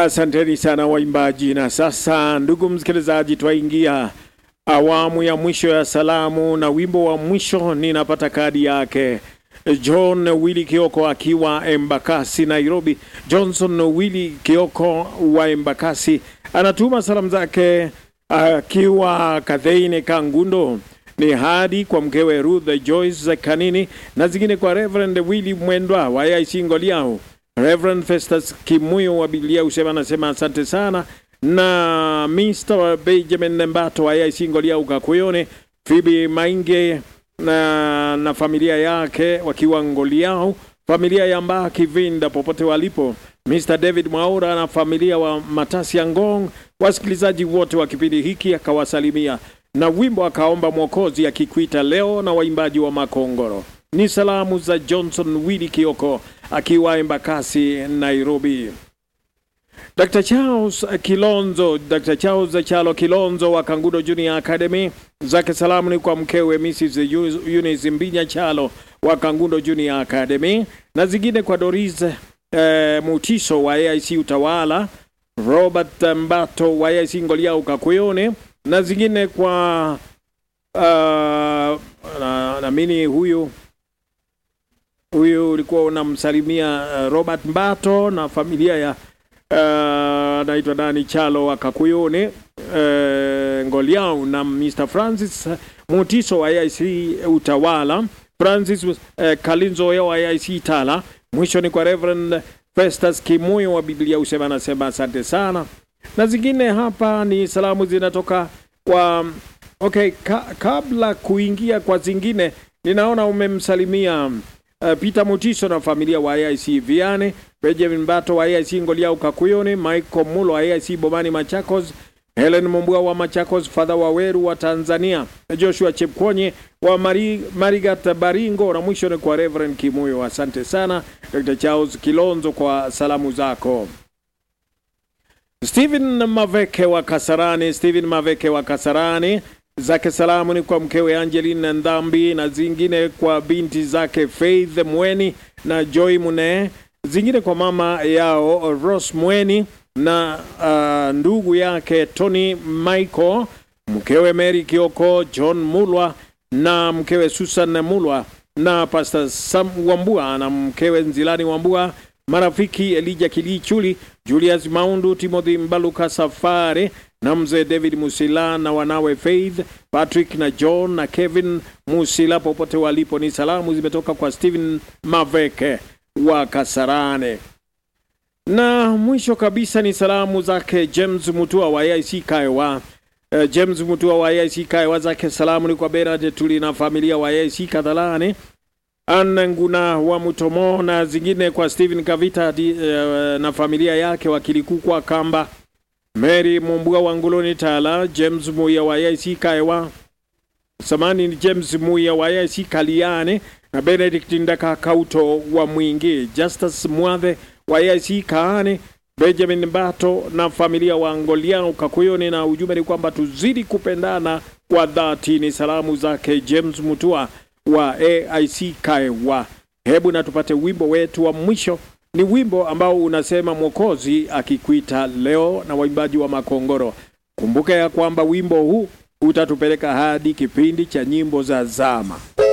Asanteni sana waimbaji. Na sasa, ndugu msikilizaji, twaingia awamu ya mwisho ya salamu, na wimbo wa mwisho ninapata kadi yake John Willy Kioko akiwa Embakasi, Nairobi. Johnson Willy Kioko wa Embakasi anatuma salamu zake akiwa Kadheine Kangundo ni hadi kwa mkewe Ruth Joyce Kanini na zingine kwa Reverend Willy Mwendwa wa AIC Ngoliao. Reverend Festus Kimuyo wa Biblia usema anasema asante sana, na Mr. Benjamin Mbato wa AIC Ngoliao Kakuyone, Phoebe Mainge na, na familia yake wakiwa Ngoliao, familia ya Mbaki Vinda popote walipo, Mr. David Mwaura na familia wa Matasi ya Ngong, wasikilizaji wote wa kipindi hiki akawasalimia na wimbo akaomba Mwokozi akikwita leo na waimbaji wa Makongoro. Ni salamu za Johnson Willy Kioko akiwa Embakasi, Nairobi. Dr. Charles Kilonzo, Dr. Charles Chalo Kilonzo wa Kangudo Junior Academy, zake salamu ni kwa mkewe Mrs. Eunice Mbinya Chalo wa Kangudo Junior Academy, na zingine kwa Doris eh, Mutiso wa AIC Utawala, Robert Mbato wa AIC Ngoliau Kakuyone, na zingine kwa uh, naamini huyu huyu ulikuwa unamsalimia uh, Robert Mbato na familia ya uh, naitwa nani Chalo wa Kakuyone uh, Ngoliau na Mr. Francis Mutiso wa AIC Utawala, Francis uh, Kalinzo wa AIC Tala. Mwisho ni kwa Reverend Festus Kimuyo wa Biblia usema, anasema asante sana, na zingine hapa ni salamu zinatoka kwa okay, ka, kabla kuingia kwa zingine, ninaona umemsalimia uh, Peter Mutiso na familia wa AIC Viane, Benjamin Bato wa AIC Ngoliau Kakuyone, Michael Mulo wa AIC Bomani Machakos, Helen Mumbua wa Machakos, Fadha Waweru wa Tanzania, Joshua Chepkonye wa Mari, Marigat Baringo, na mwisho ni kwa Reverend Kimuyo. Asante sana Dr. Charles Kilonzo kwa salamu zako. Stephen Maveke wa Kasarani, Stephen Maveke wa Kasarani, zake salamu ni kwa mkewe Angeline Ndhambi na zingine kwa binti zake Faith Mweni na Joy Mune, zingine kwa mama yao Rose Mweni na uh, ndugu yake Tony Michael, mkewe Mary Kioko, John Mulwa na mkewe Susan Mulwa na Pastor Sam Wambua na mkewe Nzilani Wambua marafiki Elija Kilichuli, Julius Maundu, Timothy Mbaluka Safari na mzee David Musila na wanawe Faith, Patrick na John na Kevin Musila popote walipo. Ni salamu zimetoka kwa Stephen Maveke wa Kasarane. Na mwisho kabisa ni salamu zake James Mutua wa AIC Kaiwa. Uh, James Mutua wa AIC Kaiwa, zake salamu ni kwa Bernard Tuli na familia wa AIC Kadhalane Anna Nguna wa Mutomo na zingine kwa Stephen Kavita di, uh, na familia yake wakilikukwa Kamba, Mary Mumbua wa Nguloni Tala, James Muya wa AIC Kaiwa, samani ni James Muya wa AIC Kaliane na Benedict Ndaka Kauto wa Mwingi, Justus Mwathe wa AIC Kaane, Benjamin Bato na familia wa Ngoliano Kakuyoni, na ujumbe ni kwamba tuzidi kupendana kwa dhati. Ni salamu zake James Mutua wa AIC Kaiwa. Hebu na tupate wimbo wetu wa mwisho. Ni wimbo ambao unasema Mwokozi akikwita leo, na waimbaji wa Makongoro. Kumbuka ya kwamba wimbo huu utatupeleka hadi kipindi cha nyimbo za zama.